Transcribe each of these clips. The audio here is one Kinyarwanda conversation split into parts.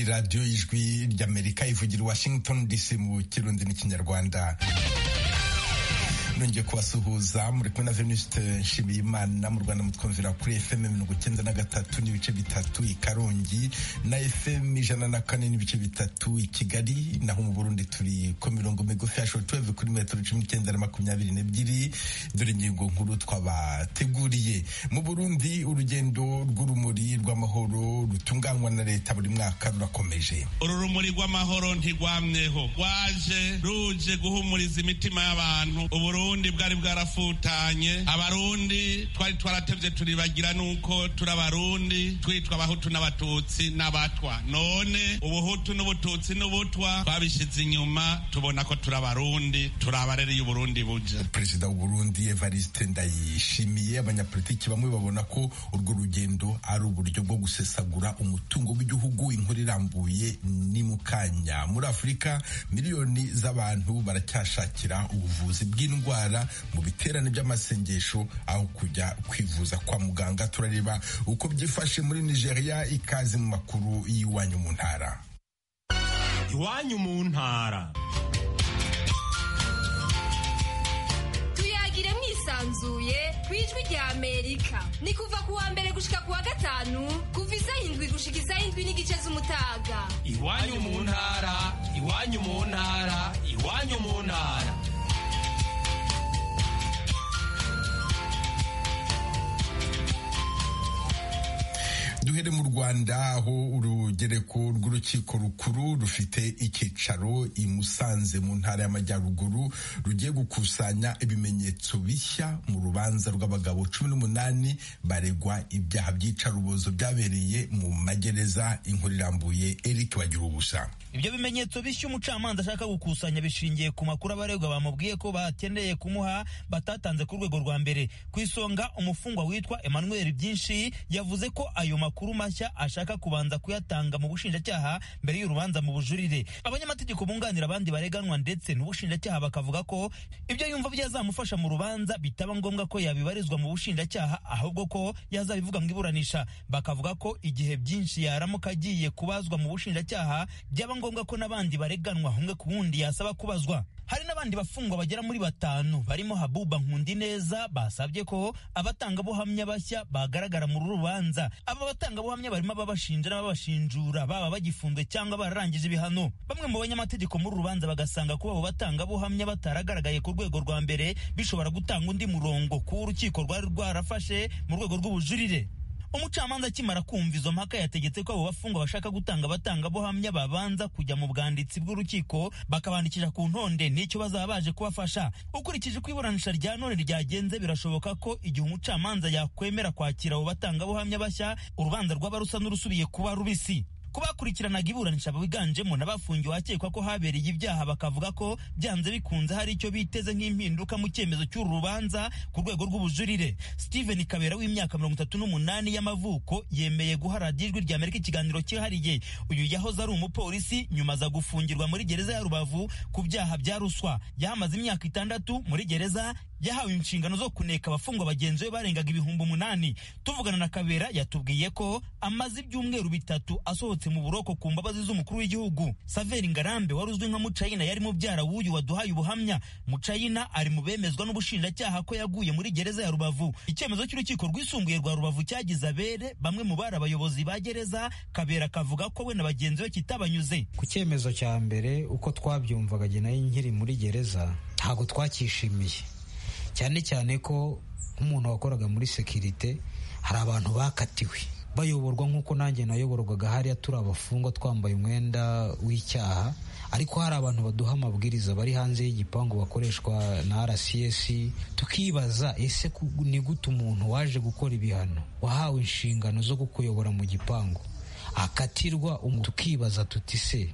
radiyo y'ijwi ry'amerika ivugira washington dc mu kirundi n'ikinyarwanda nongeye kubasuhuza muri kumwe na veniste nshimiyimana mu rwanda mutwumvira kuri fm mirongo icyenda na gatatu n'ibice bitatu i karongi na fm ijana na kane n'ibice bitatu i kigali naho mu burundi turi ku mirongo migufi ya shotweve kuri metero cumi n'icyenda na makumyabiri n'ebyiri dore ingingo nkuru twabateguriye mu burundi urugendo rw'urumuri rw'amahoro rutunganywa na leta buri mwaka rurakomeje uru rumuri rw'amahoro ntigwamyeho rwaje ruje guhumuriza imitima y'abantu uburundi uburundi bwari bwarafutanye abarundi twari twaratevye turibagira nuko turi abarundi twitwa abahutu n'abatutsi n'abatwa none ubuhutu n'ubututsi n'ubutwa twabishize inyuma tubona ko turi abarundi turi abarereye uburundi buja perezida w'uburundi evariste ndayishimiye abanyapolitiki bamwe babona ko urwo rugendo ari uburyo bwo gusesagura umutungo w'igihugu inkuru irambuye ni mu kanya muri afurika miliyoni z'abantu baracyashakira ubuvuzi bw'indwara mu biterane by'amasengesho aho kujya kwivuza kwa muganga turareba uko byifashe muri nigeria ikaze mu makuru y'iwanyu mu ntara iwanyu mu ntara tuyagire mwisanzuye ku ijwi rya amerika ni kuva ku wa mbere gushika ku wa gatanu kuva isaha indwi gushika isaha indwi n'igice z'umutaga iwanyu mu ntara iwanyu mu ntara iwanyu mu ntara duhere mu rwanda aho urugereko rw'urukiko rukuru rufite icyicaro i musanze mu ntara y'amajyaruguru rugiye gukusanya ibimenyetso bishya mu rubanza rw'abagabo cumi n'umunani baregwa ibyaha by'icarubozo byabereye mu magereza inkuru irambuye eric bagira ubusa ibyo bimenyetso bishya umucamanza ashaka gukusanya bishingiye ku makuru abaregwa bamubwiye ko bakeneye kumuha batatanze ku rwego rwa mbere ku isonga umufungwa witwa emmanuel byinshi yavuze ko ayo makuru amakuru mashya ashaka kubanza kuyatanga mu bushinjacyaha mbere y'urubanza mu bujurire abanyamategeko bunganira abandi bareganwa ndetse n'ubushinjacyaha bakavuga ko ibyo yumva byazamufasha mu rubanza bitaba ngombwa ko yabibarizwa mu bushinjacyaha ahubwo ko yazabivuga mu iburanisha bakavuga ko igihe byinshi yaramuka agiye kubazwa mu bushinjacyaha byaba ngombwa ko n'abandi bareganwa umwe ku wundi yasaba kubazwa hari n'abandi bafungwa bagera muri batanu barimo habuba nkundineza basabye ko abatangabuhamya bashya bagaragara mu rubanza aba abatangabuhamya barimo ababashinja n'ababashinjura baba bagifunzwe cyangwa bararangije ibihano bamwe mu banyamategeko muri rubanza bagasanga kuba abo batangabuhamya bataragaragaye ku rwego rwa mbere bishobora gutanga undi murongo kuwo urukiko rwari rwarafashe mu rwego rw'ubujurire umucamanza akimara kumva izo mpaka yategetse ko abo bafungwa bashaka gutanga abatangabuhamya babanza kujya mu bwanditsi bw'urukiko bakabandikisha ku ntonde n'icyo bazaba baje kubafasha ukurikije uko iburanisha rya none ryagenze birashoboka ko igihe umucamanza yakwemera kwakira abo batangabuhamya bashya urubanza rwaba rusa n'urusubiye kuba rubisi ku bakurikiranaga iburanisha biganjemo n'abafungiwe hakekwa ko habereye ibyaha bakavuga ko byanze bikunze hari icyo biteze nk'impinduka mu cyemezo cy'uru rubanza ku rwego rw'ubujurire steven kabera w'imyaka mirongo itatu n'umunani y'amavuko yemeye guha radiyo ijwi ry'amerika ikiganiro cyihariye uyu yahoze ari umupolisi nyuma aza gufungirwa muri gereza ya rubavu ku byaha bya ruswa yahamaze imyaka itandatu muri gereza yahawe inshingano zo kuneka abafungwa bagenzi be barengaga ibihumbi umunani tuvugana na kabera yatubwiye ko amaze ibyumweru bitatu asohotse mu buroko ku mbabazi z'umukuru w'igihugu saveri ngarambe wari uzwi nka mucayina yari mubyara w'uyu waduhaye ubuhamya mucayina ari mu bemezwa n'ubushinjacyaha ko yaguye muri gereza ya rubavu icyemezo cy'urukiko rwisumbuye rwa rubavu cyagize abere bamwe mu bari abayobozi ba gereza kabera kavuga ko we na bagenzi be kitabanyuze ku cyemezo cya mbere uko twabyumvaga nayo nkiri muri gereza ntabwo twacyishimiye cyane cyane ko nk'umuntu wakoraga muri sekirite hari abantu bakatiwe bayoborwa nk'uko nanjye nayoborwaga hariya turi abafungwa twambaye umwenda w'icyaha ariko hari abantu baduha amabwiriza bari hanze y'igipangu bakoreshwa na rcs tukibaza ese ni gute umuntu waje gukora ibihano wahawe inshingano zo kukuyobora mu gipangu akatirwa tukibaza tuti se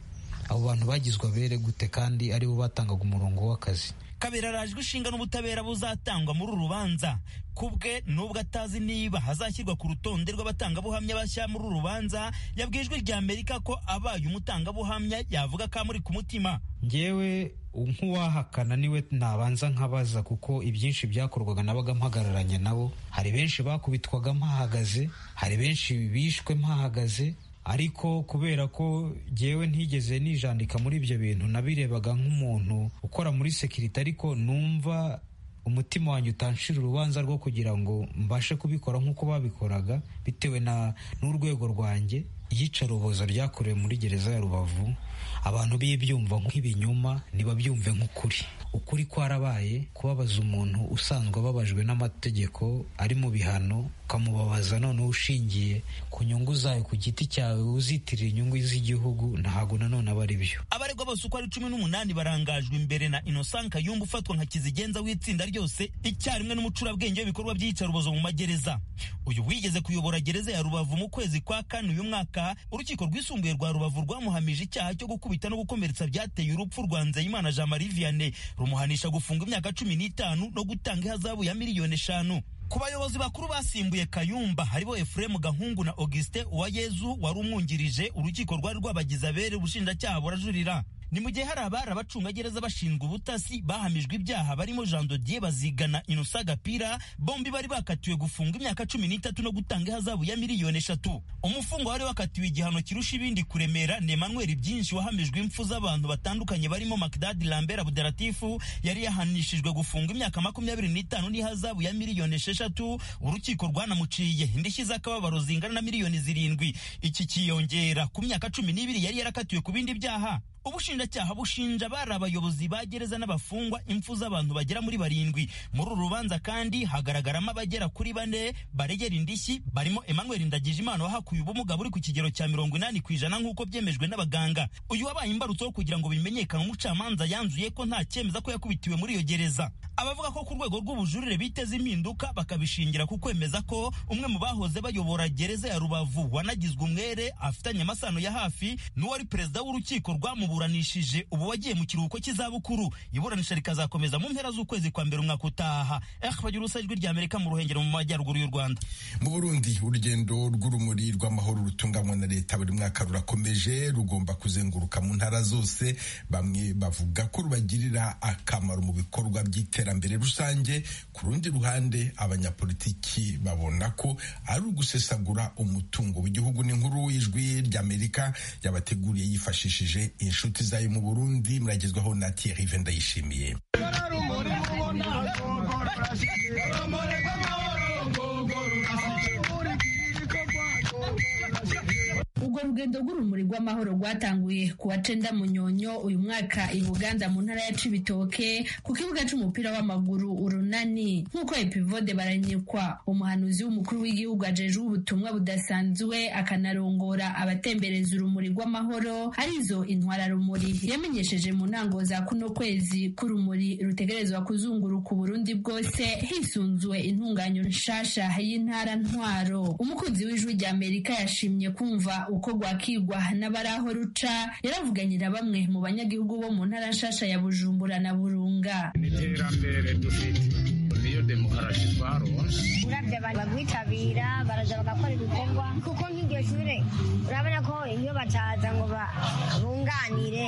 abo bantu bagizwe abere gute kandi aribo batangaga umurongo w'akazi kabera arajwe ishinga n'ubutabera buzatangwa muri uru rubanza kubwe nubwo atazi niba hazashyirwa ku rutonde rw'abatangabuhamya bashya muri uru rubanza yabwijwe rya amerika ko abaye umutangabuhamya yavuga ko amuri ku mutima ngewe nk'uwahakana niwe nabanza nkabaza kuko ibyinshi byakorwaga nabaga mpagararanye nabo hari benshi bakubitwaga mpahagaze hari benshi bishwe mpahagaze ariko kubera ko jyewe ntigeze nijandika muri ibyo bintu nabirebaga nk'umuntu ukora muri sekirite ariko numva umutima wanjye utanshira urubanza rwo kugira ngo mbashe kubikora nk'uko babikoraga bitewe na n'urwego rwanjye iyicarubozo ryakorewe muri gereza ya rubavu abantu bibyumva nk'ibinyoma ntibabyumve nk'ukuri ukuri kwarabaye kubabaza umuntu usanzwe ababajwe n'amategeko ari mu bihano ukamubabaza noneho ushingiye ku nyungu zawe ku giti cyawe uzitirira inyungu z'igihugu ntabwo nanone aba ari byo abaregwa bose uko ari cumi n'umunani barangajwe imbere na innocent kayumba ufatwa nka kizigenza w'itsinda ryose icyarimwe n'umucurabwenge w'ibikorwa by'iyicarubozo mu magereza uyu wigeze kuyobora gereza ya rubavu mu kwezi kwa kane uyu mwaka urukiko rwisumbuye rwa rubavu rwamuhamije icyaha cyo gukubita no gukomeretsa byateye urupfu rwa nzeyimana jean marie vianney rumuhanisha gufunga imyaka cumi n'itanu no gutanga ihazabu ya miliyoni eshanu ku bayobozi bakuru basimbuye kayumba haribo efuremu gahungu na augustin uwayezu wari umwungirije urukiko rwari rwabagize abere ubushinjacyaha burajurira ni mu gihe hari abari abacungagereza bashinzwe ubutasi bahamijwe ibyaha barimo jean dodier bazigana inusa gapira bombi bari bakatiwe gufunga imyaka cumi n'itatu no gutanga ihazabu ya miliyoni eshatu umufungwa wari wakatiwe igihano kirusha ibindi kuremera ni emmanuel byinshi wahamijwe impfu z'abantu batandukanye barimo macdad lambert abudalatifu yari yahanishijwe gufunga imyaka makumyabiri n'itanu n'ihazabu ya miliyoni esheshatu urukiko rwanamuciye indishyi z'akababaro zingana na miliyoni zirindwi iki kiyongera ku myaka cumi n'ibiri yari yarakatiwe ku bindi byaha ubushinjacyaha bushinja bari abayobozi ba gereza n'abafungwa impfu z'abantu bagera muri barindwi muri uru rubanza kandi hagaragaramo abagera kuri bane baregera indishyi barimo emmanuel ndagijimana wahakuye ubumuga buri ku kigero cya mirongo inani ku ijana nk'uko byemejwe n'abaganga uyu wabaye imbarutso kugira ngo bimenyekane umucamanza yanzuye ko nta cyemeza ko yakubitiwe muri iyo gereza abavuga ko ku rwego rw'ubujurire biteze impinduka bakabishingira ku kwemeza ko umwe mu bahoze bayobora gereza ya rubavu wanagizwe umwere afitanye amasano ya hafi n'uwari perezida w'urukiko rwamubu baburanishije ubu wagiye mu kiruhuko cy'izabukuru iburanisha rikazakomeza mu mpera z'ukwezi kwa mbere umwaka utaha bagira urusa ijwi ry'amerika mu ruhengero mu majyaruguru y'u rwanda mu burundi urugendo rw'urumuri rw'amahoro rutunganywa na leta buri mwaka rurakomeje rugomba kuzenguruka mu ntara zose bamwe bavuga ko rubagirira akamaro mu bikorwa by'iterambere rusange ku rundi ruhande abanyapolitiki babona ko ari ugusesagura umutungo w'igihugu n'inkuru y'ijwi ry'amerika yabateguriye yifashishije inshuti inshuti zayo mu burundi muragezwaho na tiyerive ndayishimiye urwo rugendo rw'urumuri rw'amahoro rwatanguye ku wa cenda munyonyo uyu mwaka i buganda mu ntara ya cibitoke ku kibuga c'umupira w'amaguru urunani nk'uko epivode baranyikwa umuhanuzi w'umukuru w'igihugu ajejwe ubutumwa budasanzwe akanarongora abatembereza urumuri rw'amahoro arizo intwara rumuri yamenyesheje mu ntango za kuno kwezi k'urumuri rutegerezwa kuzunguruka uburundi bwose hisunzwe intunganyo nshasha y'intara ntwaro umukunzi w'ijwi rya amerika yashimye kumva uko rwakigwa n'abari aho ruca yaravuganye na bamwe mu banyagihugu bo mu ntara nshasha ya bujumbura na burunga n'iterambere dufite niyo demokarasi twaronse urabye abantu barwitabira baraza bagakora ibikorwa kuko nk'iryo shure urabona ko iyo bataza ngo bunganire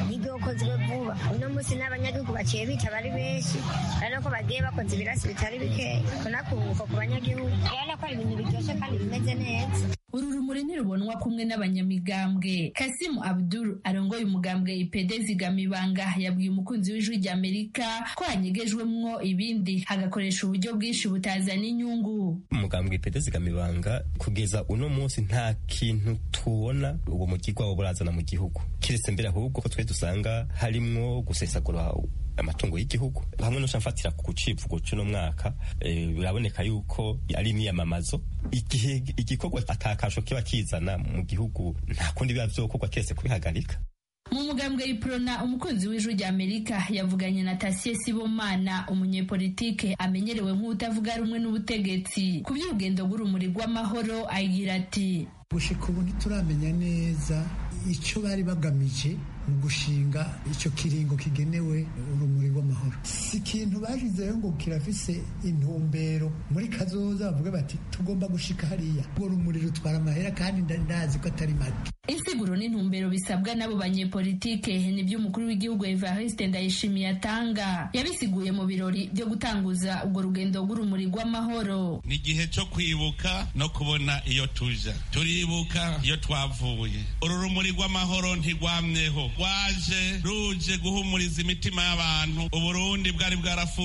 nibwo yakozwe vuba uno munsi n'abanyagihugu baciye bitaba ari benshi urabona ko bagiye bakoze ibirasi bitari bikeya kunakunguka ku banyagihugu urabona ko ari ibintu biryoshe kandi bimeze neza uru rumuri ntirubonwa kumwe n'abanyamigambwe kasimu abdul arongoye umugambwe ipede zigama ibanga yabwiye umukunzi w'ijwi rya amerika ko hanyegejwemwo ibindi hagakoresha uburyo bwinshi butazana inyungu umugambwe ipede zigama ibanga kugeza uno munsi nta kintu tubona uwo mugirwa wo burazana mu gihugu kiretse mbere ahubwo ko twe dusanga harimwo gusesagura amatungo y'igihugu hamwe no mfatira ku civugo cy'uno mwaka biraboneka yuko ari imyiyamamazo igihe igikorwa atakasho kiba kizana mu gihugu nta kundi biba byokorwa keretse kubihagarika mu mugambwe iprona umukunzi w'ijwi rya amerika yavuganye na tasiye sibomana umunyepolitike amenyerewe nk'utavuga rumwe n'ubutegetsi ku by'urugendo rw'urumuri rw'amahoro agira ati gushika ubu ntituramenya neza icyo bari bagamije mu gushinga icyo kiringo kigenewe urumuri rw'amahoro si ikintu bashyizeho ngo kirafise intumbero muri kazoza bavuga bati tugomba gushika hariya urwo rumuri rutwara amahera kandi ndazi ko atari mato insiguro n'intumbero bisabwa n'abo banyepolitike ni byo umukuru w'igihugu evariste ndayishimiye atanga yabisiguye mu birori byo gutanguza urwo rugendo rw'urumuri rw'amahoro ni igihe cyo kwibuka no kubona iyo tuja turibuka iyo twavuye uru rumuri rw'amahoro ntirwamyeho rwaje ruje guhumuriza imitima y'abantu uburundi bwari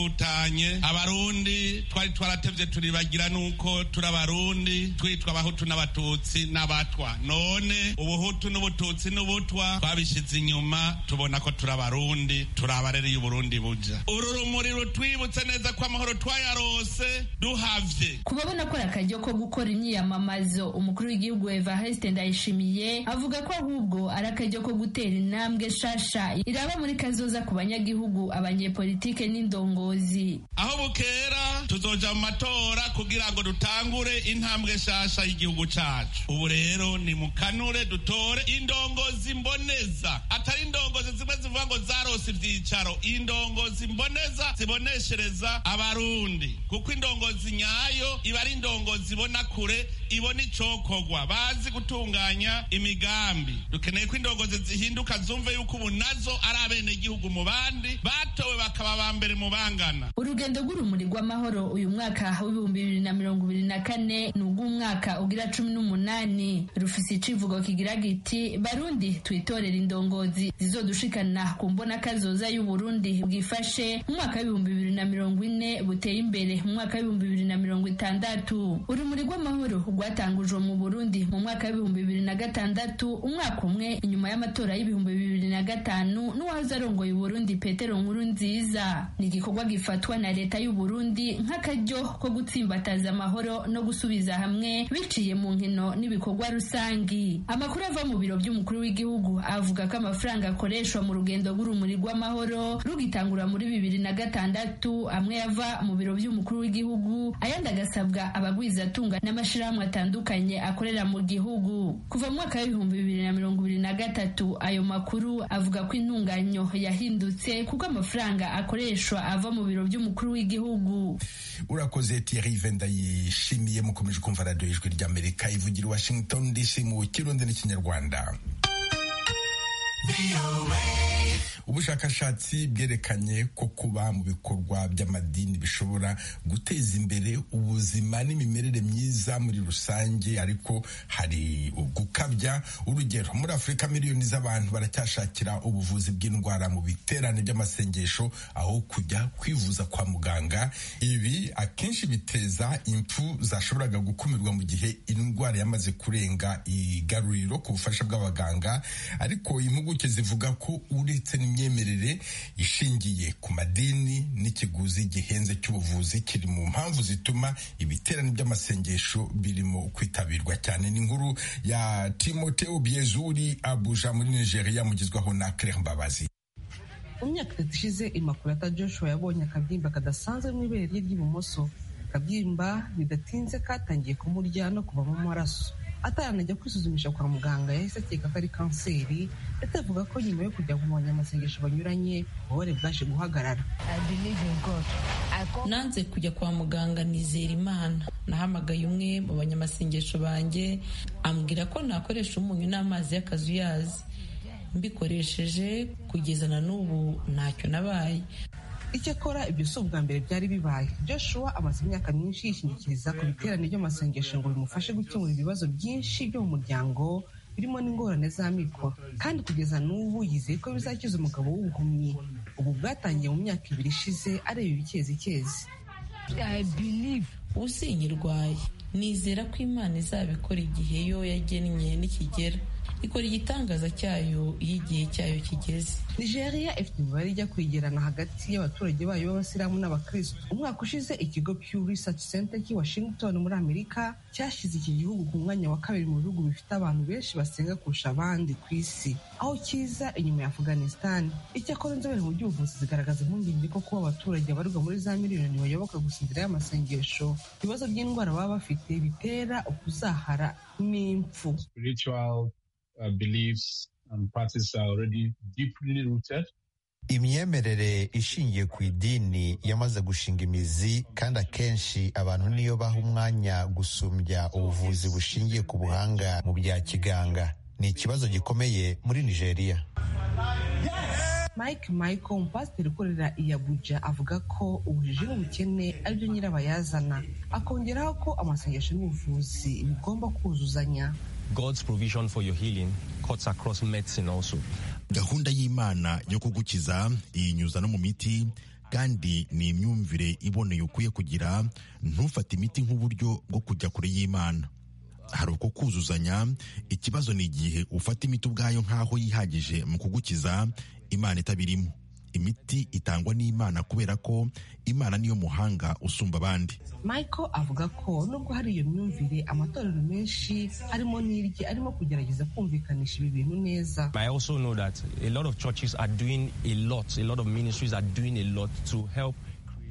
bwarafutanye abarundi twari twaratevye turibagira nuko turi abarundi twitwa abahutu n'abatutsi n'abatwa none ubuhutu n'ubututsi n'ubutwa twabishyize inyuma tubona ko turi abarundi turi abarereye uburundi buja uru rumuri rutwibutse neza ko amahoro twayarose duhavye ku babona ko ari akaryo ko gukora imyiyamamazo umukuru w'igihugu evariste ndayishimiye avuga ko ahubwo ari akaryo ko gutera intambwe nshasha iraba muri kazoza ku banyagihugu abanyepolitike n'indongozi aho bukera tuzoja mu matora kugira ngo dutangure intambwe nshasha y'igihugu cacu ubu rero ni mukanure dutore indongozi mboneza atari indongozi zimwe zivuga ngo zarose ivyicaro indongozi mboneza ziboneshereza abarundi kuko indongozi nyayo iba ari indongozi ibona kure ibona icokogwa bazi gutunganya imigambi dukeneye ko indongozi zihinduka zumve yuko ubu nazo ari abenegihugu mu bandi batowe bakaba ba mbere mu bangana urugendo rw'urumuri rw'amahoro uyu mwaka w'ibihumbi bibiri na mirongo ibiri na kane ni ugw'umwaka ugira cumi n'umunani rufise icivugo kigira giti barundi twitorera indongozi zizodushikana ku mbonakazoza y'uburundi bwifashe mu mwaka w'ibihumbi bibiri na mirongo ine buteye imbere mu mwaka w'ibihumbi bibiri na mirongo itandatu urumuri rw'amahoro rwatangujwe mu burundi mu mwaka w'ibihumbi bibiri na gatandatu umwaka umwe inyuma y'amatora y'ibihumbi bibiri na gatanu n'uwahoze arongoye uburundi petero nkuru nziza ni igikorwa gifatwa na leta y'uburundi nk'akaryo ko gutsimbataza amahoro no gusubiza hamwe biciye mu nkino n'ibikorwa rusangi amakuru ava mu biro by'umukuru w'igihugu avuga ko amafaranga akoreshwa mu rugendo rw'urumuri rw'amahoro rugitangura muri bibiri na gatandatu amwe yava mu biro by'umukuru w'igihugu ayandi agasabwa abagwizatunga n'amashyirahamwe atandukanye akorera mu gihugu kuva mu mwaka w'ibihumbi bibiri na mirongo ibiri na gatatu ayo makuru avuga ko intunganyo yahindutse kuko amafaranga akoreshwa ava mu biro by'umukuru w'igihugu urakoze Thierry venda yishimiye mukomeje kumva radiyo ijwi ry'amerika ivugira i washington dc mu kirundi n'ikinyarwanda ubushakashatsi bwerekanye ko kuba mu bikorwa by'amadini bishobora guteza imbere ubuzima n'imimerere myiza muri rusange ariko hari gukabya urugero muri afurika miliyoni z'abantu baracyashakira ubuvuzi bw'indwara mu biterane by'amasengesho aho kujya kwivuza kwa muganga ibi akenshi biteza impfu zashoboraga gukumirwa mu gihe indwara yamaze kurenga igaruriro ku bufasha bw'abaganga ariko impuguke zivuga ko uretse imyemerere ishingiye ku madini n'ikiguzi gihenze cy'ubuvuzi kiri mu mpamvu zituma ibiterane by'amasengesho birimo kwitabirwa cyane n'inkuru ya timote obiezuri abuja muri nigeria mugezwaho na claire mbabazi mu myaka itatu ishize imakurata joshua yabonye akabyimba kadasanzwe mu ibere rye ry'ibumoso akabyimba bidatinze katangiye kumurya no kuva mu maraso ataranajya kwisuzumisha kwa muganga yahise akeka ko ari kanseri ndetse avuga ko nyuma yo kujya mu banyamasengesho banyuranye ububabare bwaje guhagarara nanze kujya kwa muganga nizera imana nahamagaye umwe mu banyamasengesho banjye ambwira ko nakoresha umunyu n'amazi y'akazuyazi mbikoresheje kugeza na n'ubu ntacyo nabaye icyo akora ibyo si ubwa mbere byari bibaye joshua amaze imyaka myinshi yishingikiriza ku biterane by'amasengesho ngo bimufashe gukemura ibibazo byinshi byo mu muryango birimo n'ingorane z'amikoro kandi kugeza n'ubu yizeye ko bizakiza umugabo w'ubuhumyi ubu bwatangiye mu myaka ibiri ishize areba ibikezi usinyirwaye nizera ko imana izabikora igihe yo yagennye n'ikigera ikora igitangaza cyayo iyo igihe cyayo kigeze nigeria ifite imibare ijya kwegerana hagati y'abaturage bayo b'abasilamu n'abakristo umwaka ushize ikigo pew research center cy'i washington muri amerika cyashyize iki gihugu ku mwanya wa kabiri mu bihugu bifite abantu benshi basenga kurusha abandi ku isi aho kiza inyuma ya afghanistan icyakora inzobere mu by'ubuvuzi zigaragaza impungenge ko kuba abaturage babarirwa muri za miliyoni bayoboka gusinzira y'amasengesho ibibazo by'indwara baba bafite bitera ukuzahara n'impfu uh, beliefs and practices are already deeply rooted. imyemerere ishingiye ku idini yamaze gushinga imizi kandi akenshi abantu niyo baha umwanya gusumbya ubuvuzi bushingiye ku buhanga mu bya kiganga ni ikibazo gikomeye muri nigeria mike michael umupasiteri ukorera i abuja avuga ko ubujiji n'ubukene ari byo nyirabayazana akongeraho ko amasengesho n'ubuvuzi bigomba kuzuzanya God's provision for your healing cuts across medicine also. gahunda y'imana yo kugukiza iyinyuza no mu miti kandi ni imyumvire iboneye ukwiye kugira ntufate imiti nk'uburyo bwo kujya kure y'imana hari uko kuzuzanya ikibazo ni igihe ufata imiti ubwayo nk'aho yihagije mu kugukiza imana itabirimo imiti itangwa n'imana kubera ko imana niyo muhanga usumba abandi michael avuga ko nubwo hari iyo myumvire amatorero menshi harimo n'irye arimo kugerageza kumvikanisha ibi bintu neza I also know that a lot of churches are doing a lot, a lot of ministries are doing a lot to help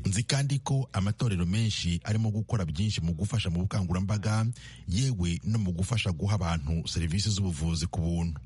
nzi kandi ko amatorero menshi arimo gukora byinshi mu gufasha mu bukangurambaga yewe no mu gufasha guha abantu serivisi z'ubuvuzi ku buntu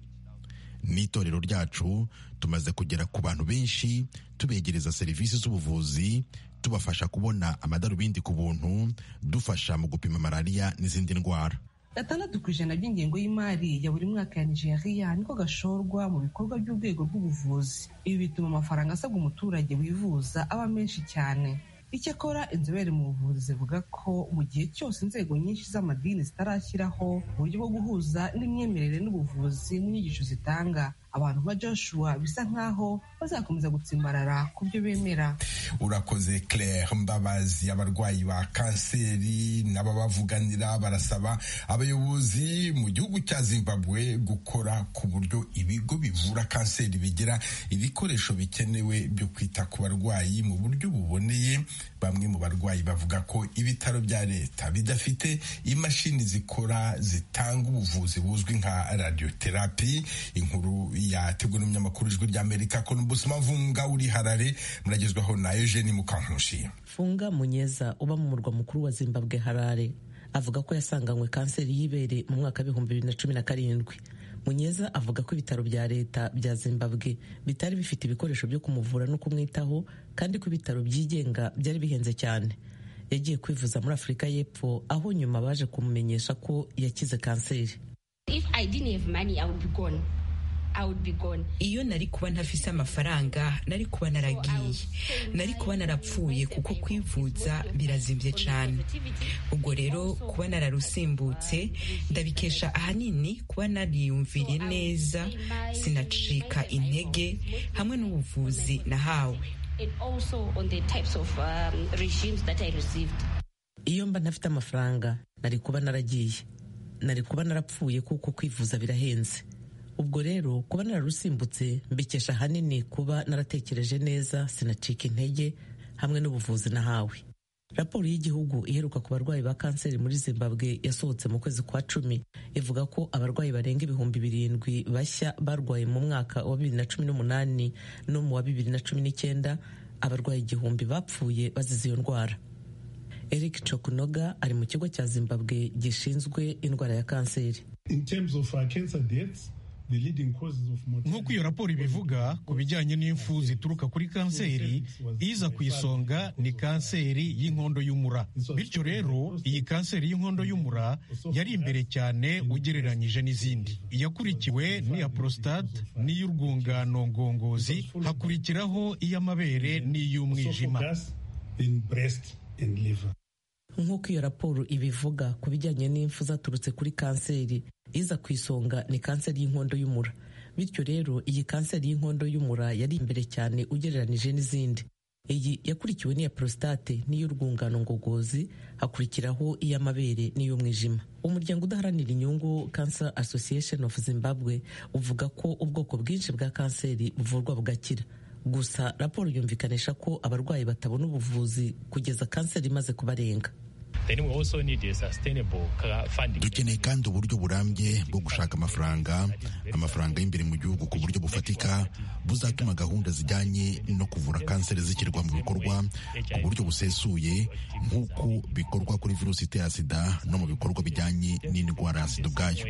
n'itorero ryacu tumaze kugera ku bantu benshi tubegereza serivisi z'ubuvuzi tubafasha kubona amadarubindi ku buntu dufasha mu gupima malariya n'izindi ndwara gatandatu ku ijana by'ingengo y'imari ya buri mwaka ya nigeria niko gashorwa mu bikorwa by'urwego rw'ubuvuzi ibi bituma amafaranga asabwa umuturage wivuza aba menshi cyane icyakora inzobere mu buvuzi zivuga ko mu gihe cyose inzego nyinshi z'amadini zitarashyiraho uburyo bwo guhuza n'imyemerere n'ubuvuzi n'inyigisho zitanga abantu nka joshua bisa nk'aho bazakomeza gutsimbarara ku byo bemera urakoze claire mbabazi abarwayi ba kanseri n'ababavuganira barasaba abayobozi mu gihugu cya zimbabwe gukora ku buryo ibigo bivura kanseri bigira ibikoresho bikenewe byo kwita ku barwayi mu buryo buboneye bamwe mu barwayi bavuga ko ibitaro bya leta bidafite imashini zikora zitanga ubuvuzi buzwi nka radioterapi inkuru yateguwe n'umunyamakuru ijwi ry'amerika konumbusima mvunga uri harare muragezwaho na eugene mukankushi funga munyeza uba mu murwa mukuru wa zimbabwe harare avuga ko yasanganywe kanseri y'ibere mu mwaka w'ibihumbi bibiri na cumi na karindwi munyeza avuga ko ibitaro bya leta bya zimbabwe bitari bifite ibikoresho byo kumuvura no kumwitaho kandi ko ibitaro byigenga byari bihenze cyane yagiye kwivuza muri afurika y'epfo aho nyuma baje kumumenyesha ko yakize kanseri iyo nari kuba ntafise amafaranga nari kuba naragiye nari kuba narapfuye kuko kwivuza birazimbye cyane ubwo rero kuba nararusimbutse ndabikesha ahanini kuba nariyumviye neza sinacika intege hamwe n'ubuvuzi nahawe iyo mba ntafite amafaranga nari kuba naragiye nari kuba narapfuye kuko kwivuza birahenze ubwo rero kuba nararusimbutse mbikesha ahanini kuba naratekereje neza sinacika intege hamwe n'ubuvuzi nahawe raporo y'igihugu iheruka ku barwayi ba kanseri muri zimbabwe yasohotse mu kwezi kwa cumi ivuga ko abarwayi barenga ibihumbi birindwi bashya barwaye mu mwaka wa bibiri na cumi n'umunani no mu wa bibiri na cumi n'icyenda abarwayi igihumbi bapfuye bazize iyo ndwara eric cokunoga ari mu kigo cya zimbabwe gishinzwe indwara ya kanseri nk'uko iyo raporo ibivuga ku bijyanye n'impfu zituruka kuri kanseri iza ku isonga ni kanseri y'inkondo y'umura bityo rero iyi kanseri y'inkondo y'umura yari imbere cyane ugereranyije n'izindi iyakurikiwe n'iya prostate n'iy'urwungano ngongozi hakurikiraho iy'amabere n'iy'umwijima nk'uko iyo raporo ibivuga ku bijyanye n'impfu zaturutse kuri kanseri iza ku isonga ni kanseri y'inkondo y'umura bityo rero iyi kanseri y'inkondo y'umura yari imbere cyane ugereranyije n'izindi iyi yakurikiwe n'iya prostate n'iy'urwungano ngogozi hakurikiraho iy'amabere n'iy'umwijima umuryango udaharanira inyungu cancer association of zimbabwe uvuga ko ubwoko bwinshi bwa kanseri buvurwa bugakira gusa raporo yumvikanisha ko abarwayi batabona ubuvuzi kugeza kanseri imaze kubarenga dukeneye kandi uburyo burambye bwo gushaka amafaranga amafaranga y'imbere mu gihugu ku buryo bufatika buzatuma gahunda zijyanye no kuvura kanseri zishyirwa mu bikorwa ku buryo busesuye nk'uko bikorwa kuri virusi itera sida no mu bikorwa bijyanye n'indwara ya sida ubwayo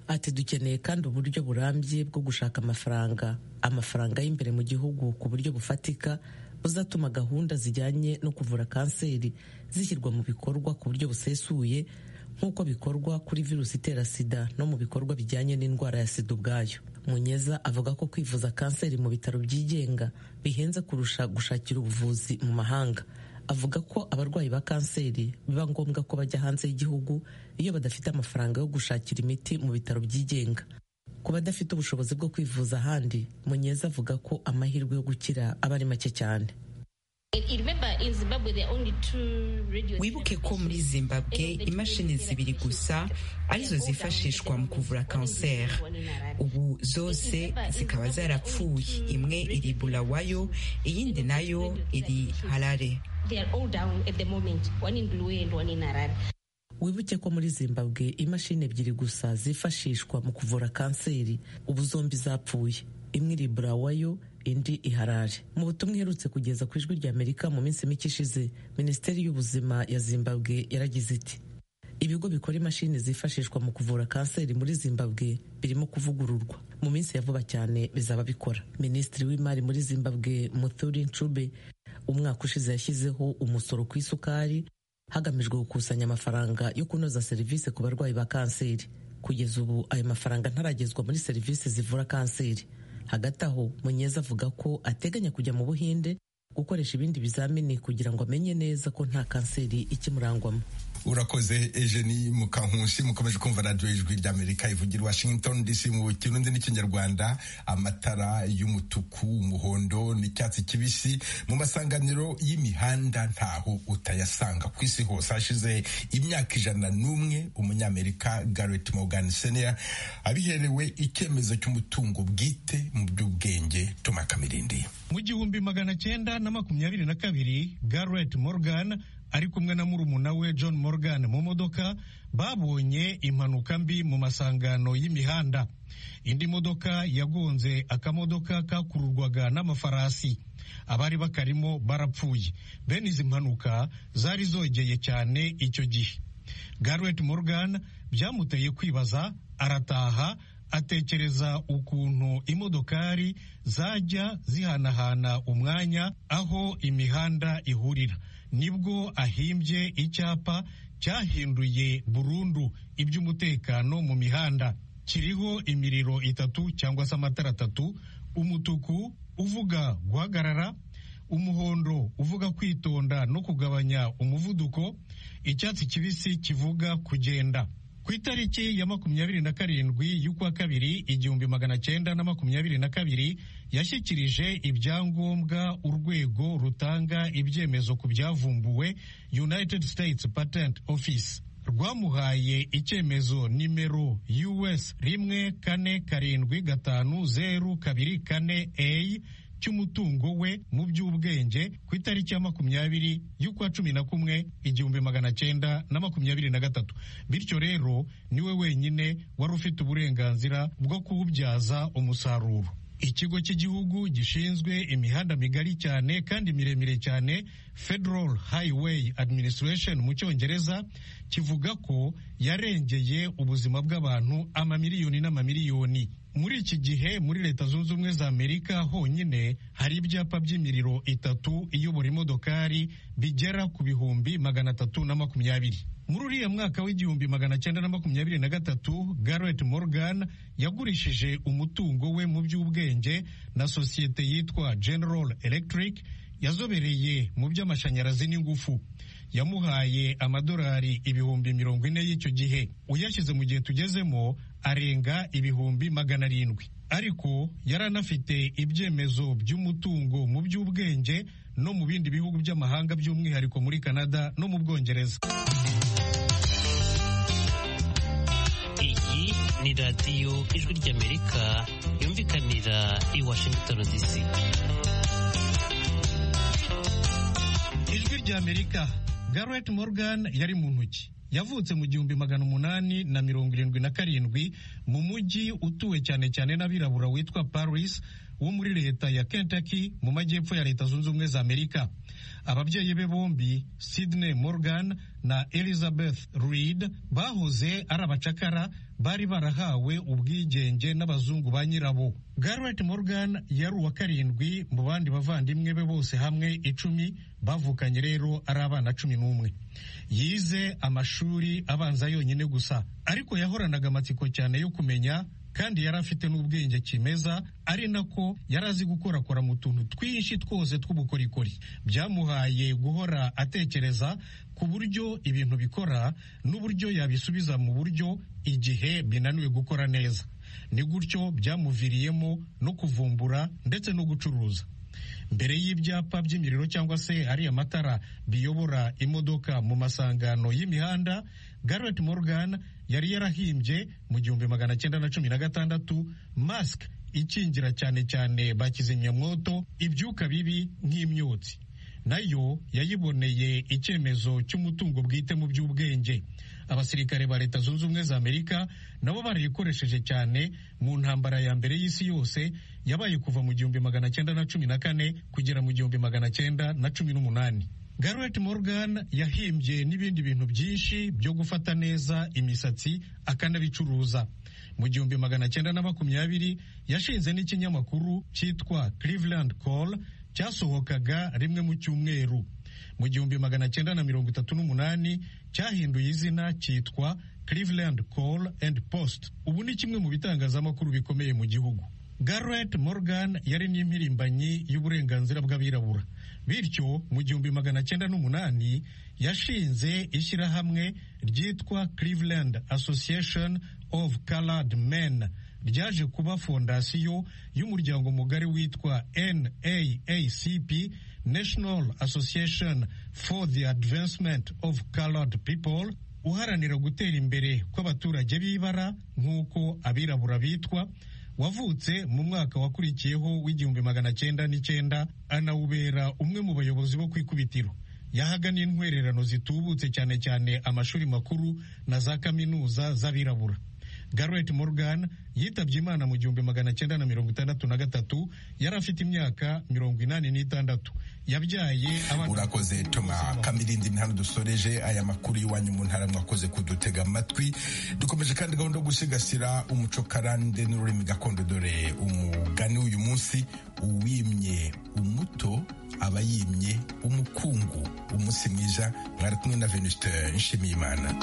ati dukeneye kandi uburyo burambye bwo gushaka amafaranga amafaranga y'imbere mu gihugu ku buryo bufatika buzatuma gahunda zijyanye no kuvura kanseri zishyirwa mu bikorwa ku buryo busesuye nk'uko bikorwa kuri virusi itera sida no mu bikorwa bijyanye n'indwara ya sida ubwayo munyeza avuga ko kwivuza kanseri mu bitaro byigenga bihenze kurusha gushakira ubuvuzi mu mahanga avuga ko abarwayi ba kanseri biba ngombwa ko bajya hanze y'igihugu iyo badafite amafaranga yo gushakira imiti mu bitaro byigenga ku badafite ubushobozi bwo kwivuza ahandi munyeza avuga ko amahirwe yo gukira aba ari make cyane wibuke ko muri zimbabwe imashini zibiri gusa arizo zifashishwa mu kuvura kanseri ubu zose zikaba zarapfuye imwe iri bulawayo iyindi nayo iri harare wibuke ko muri zimbabwe imashini ebyiri gusa zifashishwa mu kuvura kanseri ubu zombi zapfuye imwe iri burawayo indi iharare mu butumwa iherutse kugeza ku ijwi rya amerika mu minsi mike ishize minisiteri y'ubuzima ya zimbabwe yaragize iti ibigo bikora imashini zifashishwa mu kuvura kanseri muri zimbabwe birimo kuvugururwa mu minsi ya vuba cyane bizaba bikora minisitiri w'imari muri zimbabwe muthuri ncube umwaka ushize yashyizeho umusoro ku isukari hagamijwe gukusanya amafaranga yo kunoza serivisi ku barwayi ba kanseri kugeza ubu ayo mafaranga ntaragezwa muri serivisi zivura kanseri hagati aho munyeza avuga ko ateganya kujya mu buhinde gukoresha ibindi bizamini kugira ngo amenye neza ko nta kanseri ikimurangwamo urakoze ejeni mukankusi mukomeje kumva radiyo ijwi ry'amerika ivugira washington dc mu kirundi n'ikinyarwanda amatara y'umutuku umuhondo n'icyatsi kibisi mu masanganiro y'imihanda ntaho utayasanga ku isi hose hashize imyaka ijana n'umwe umunyamerika garret morgan senior abiherewe icyemezo cy'umutungo bwite mu by'ubwenge toma kamirindi mu gihumbi magana cyenda na makumyabiri na kabiri garret morgan ari kumwe na murumuna we John Morgan mu modoka babonye impanuka mbi mu masangano y'imihanda indi modoka yagonze akamodoka kakururwaga n'amafarasi abari bakarimo barapfuye bene izi mpanuka zari zogeye cyane icyo gihe Garrett Morgan byamuteye kwibaza arataha atekereza ukuntu imodokari zajya zihanahana umwanya aho imihanda ihurira nibwo ahimbye icyapa cyahinduye burundu iby'umutekano mu mihanda kiriho imiriro itatu cyangwa se amatara atatu umutuku uvuga guhagarara umuhondo uvuga kwitonda no kugabanya umuvuduko icyatsi kibisi kivuga kugenda ku itariki ya makumyabiri na karindwi y'ukwa kabiri igihumbi magana cyenda na makumyabiri na kabiri yashyikirije ibyangombwa urwego rutanga ibyemezo ku byavumbuwe united states patent office rwamuhaye icyemezo nimero us rimwe kane karindwi gatanu zeru kabiri kane a cy'umutungo we mu by'ubwenge ku itariki ya makumyabiri y'ukwa cumi na kumwe igihumbi magana cyenda na makumyabiri na gatatu bityo rero niwe wenyine wari ufite uburenganzira bwo kuwubyaza umusaruro ikigo cy'igihugu gishinzwe imihanda migari cyane kandi miremire cyane federal highway administration mu cyongereza kivuga ko yarengeye ubuzima bw'abantu amamiliyoni n'amamiliyoni muri iki gihe muri leta zunze ubumwe za amerika honyine hari ibyapa by'imiriro itatu iyobora imodokari bigera ku bihumbi magana atatu na makumyabiri muri uriya mwaka w'igihumbi magana cyenda na makumyabiri na gatatu garret morgan yagurishije umutungo we mu by'ubwenge na sosiyete yitwa general electric yazobereye mu by'amashanyarazi n'ingufu yamuhaye amadorari ibihumbi mirongo ine y'icyo gihe uyashyize mu gihe tugezemo arenga ibihumbi magana arindwi ariko yari anafite ibyemezo by'umutungo mu by'ubwenge no mu bindi bihugu by'amahanga by'umwihariko muri canada no mu bwongereza iyi ni radiyo ijwi ry'amerika yumvikanira i washington dc ijwi ry'amerika garret morgan yari mu ntoki yavutse mu gihumbi magana umunani na mirongo irindwi na karindwi mu mujyi utuwe cyane cyane n'abirabura witwa paris wo muri leta ya Kentucky mu majyepfo ya leta zunze ubumwe za amerika ababyeyi be bombi sidney morgan na elizabeth reed bahoze ari abacakara bari barahawe ubwigenge n'abazungu ba nyirabo garret morgan yari uwa karindwi mu bandi bavandimwe be bose hamwe icumi bavukanye rero ari abana cumi n'umwe yize amashuri abanza yonyine gusa ariko yahoranaga amatsiko cyane yo kumenya kandi yari afite n'ubwenge kimeza ari nako yari azi gukorakora mu tuntu twinshi twose tw'ubukorikori byamuhaye guhora atekereza ku buryo ibintu bikora n'uburyo yabisubiza mu buryo igihe binaniwe gukora neza ni gutyo byamuviriyemo no kuvumbura ndetse no gucuruza mbere y'ibyapa by'imiriro cyangwa se ariya matara biyobora imodoka mu masangano y'imihanda garret morgan yari yarahimbye mu gihumbi magana cyenda na cumi na gatandatu masike ikingira cyane cyane bakizimyamwoto ibyuka bibi nk'imyotsi nayo yayiboneye icyemezo cy'umutungo bwite mu by'ubwenge abasirikare ba leta zunze ubumwe za amerika nabo barayikoresheje cyane mu ntambara ya mbere y'isi yose yabaye kuva mu gihumbi magana cyenda na cumi na kane kugera mu gihumbi magana cyenda na cumi n'umunani garret morgan yahimbye n'ibindi bintu byinshi byo gufata neza imisatsi akanabicuruza mu gihumbi magana cyenda na makumyabiri yashinze n'ikinyamakuru cyitwa cleveland call cyasohokaga rimwe mu cyumweru mu gihumbi magana cyenda na mirongo itatu n'umunani cyahinduye izina cyitwa Cleveland Call and Post ubu ni kimwe mu bitangazamakuru bikomeye mu gihugu Garret Morgan yari n'impirimbanyi y'uburenganzira bw'abirabura bityo mu gihumbi magana cyenda n'umunani yashinze ishyirahamwe ryitwa Cleveland Association of Colored Men ryaje kuba fondasiyo y'umuryango mugari witwa NAACP National Association for the Advancement of Colored People uharanira gutera imbere kw'abaturage b'ibara nk'uko abirabura bitwa wavutse mu mwaka wakurikiyeho w'igihumbi magana cyenda n'icyenda anawubera umwe mu bayobozi bo ku ikubitiro yahaga n'intwererano zitubutse cyane cyane amashuri makuru na za kaminuza z'abirabura garret morgan yitabye imana mu gihumbi magana cyenda na mirongo itandatu na gatatu yari afite imyaka mirongo inani n'itandatu yabyaye urakoze toma kamirindi ni hano dusoreje aya makuru y'iwanyu mu ntara mwakoze kudutega amatwi dukomeje kandi gahunda yo gusigasira umuco karande n'ururimi gakondo dore umugani w'uyu munsi uwimye umuto aba yimye umukungu umunsi mwiza mwari kumwe na venuste nshimiyimana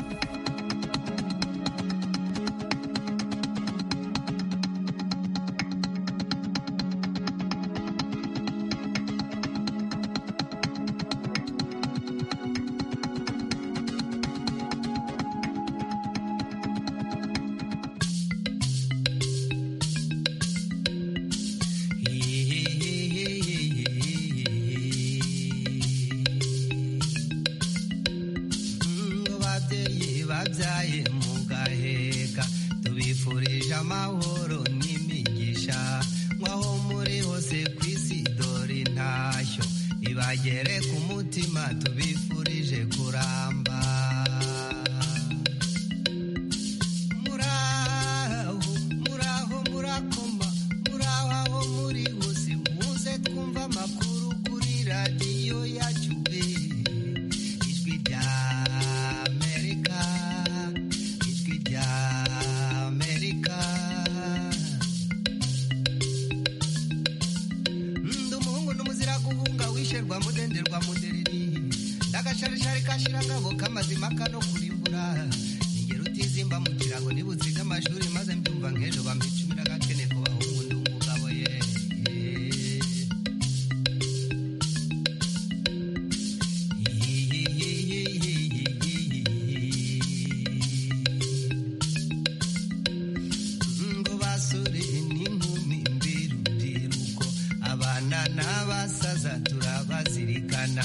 abana n'abasaza turabazirikana